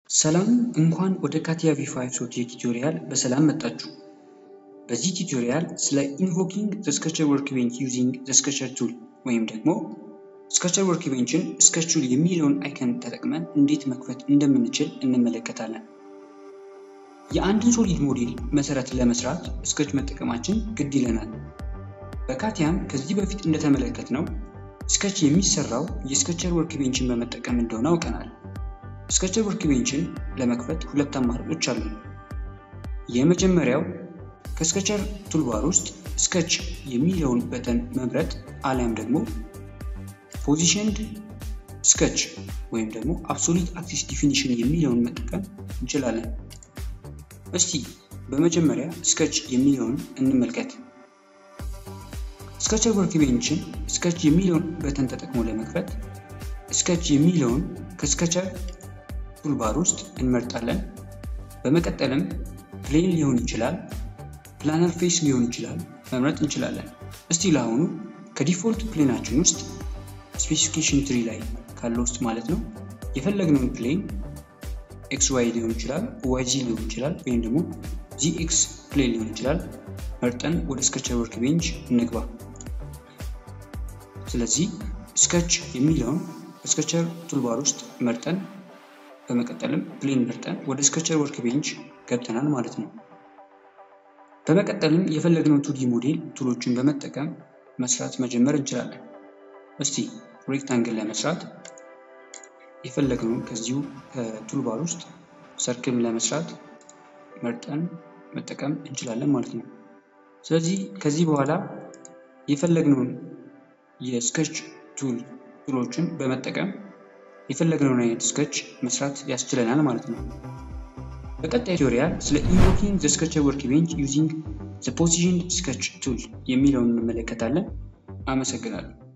ሰላም እንኳን ወደ ካቲያ ቪ5 ሶፍትዌር ቱቶሪያል በሰላም መጣችሁ። በዚህ ቱቶሪያል ስለ ኢንቮኪንግ ዘ ስኬቸር ወርክቤንች ዩዚንግ ዘ ስኬቸር ቱል ወይም ደግሞ ስኬቸር ወርክቤንችን ስኬች ቱል የሚለውን አይከን ተጠቅመን እንዴት መክፈት እንደምንችል እንመለከታለን። የአንድን ሶሊድ ሞዴል መሰረት ለመስራት ስኬች መጠቀማችን ግድ ይለናል። በካቲያም ከዚህ በፊት እንደተመለከትነው ስኬች የሚሰራው የስኬቸር ወርክቤንችን በመጠቀም እንደሆነ አውቀናል። ስኬቸር ወርክቤንችን ለመክፈት ሁለት አማራጮች አሉ። የመጀመሪያው ከስኬቸር ቱልባር ውስጥ ስኬች የሚለውን በተን መምረጥ አሊያም ደግሞ ፖዚሽንድ ስኬች ወይም ደግሞ አብሶሉት አክሲስ ዲፊኒሽን የሚለውን መጠቀም እንችላለን። እስቲ በመጀመሪያ ስኬች የሚለውን እንመልከት። ስኬቸር ወርክቤንችን ስኬች የሚለውን በተን ተጠቅሞ ለመክፈት ስኬች የሚለውን ከስኬቸር ቱልባር ውስጥ እንመርጣለን። በመቀጠልም ፕሌን ሊሆን ይችላል፣ ፕላነር ፌስ ሊሆን ይችላል መምረጥ እንችላለን። እስቲ ለአሁኑ ከዲፎልት ፕሌናችን ውስጥ ስፔሲፊኬሽን ትሪ ላይ ካለው ውስጥ ማለት ነው የፈለግነውን ፕሌን ኤክስ ዋይ ሊሆን ይችላል፣ ዋይ ዚ ሊሆን ይችላል፣ ወይም ደግሞ ዚ ኤክስ ፕሌን ሊሆን ይችላል መርጠን ወደ ስኬቸር ወርክቤንች እንግባ። ስለዚህ ስኬች የሚለውን በስኬቸር ቱልባር ውስጥ መርጠን በመቀጠልም ፕሌን መርጠን ወደ ስኬቸር ወርክቤንች ገብተናል ማለት ነው። በመቀጠልም የፈለግነው ቱዲ ሞዴል ቱሎችን በመጠቀም መስራት መጀመር እንችላለን። እስቲ ሬክታንግል ለመስራት የፈለግነውን ከዚሁ ከቱልባር ውስጥ ሰርክልም ለመስራት መርጠን መጠቀም እንችላለን ማለት ነው። ስለዚህ ከዚህ በኋላ የፈለግነውን የስኬች ቱል ቱሎችን በመጠቀም የፈለግነውን አይነት ስኬች መስራት ያስችለናል ማለት ነው። በቀጣይ ቱቶሪያል ስለ ኢንቮኪንግ ዘ ስኬቸር ወርክቤንች ዩዚንግ ዘ ፖዚሽንድ ስኬች ቱል የሚለውን እንመለከታለን። አመሰግናለሁ።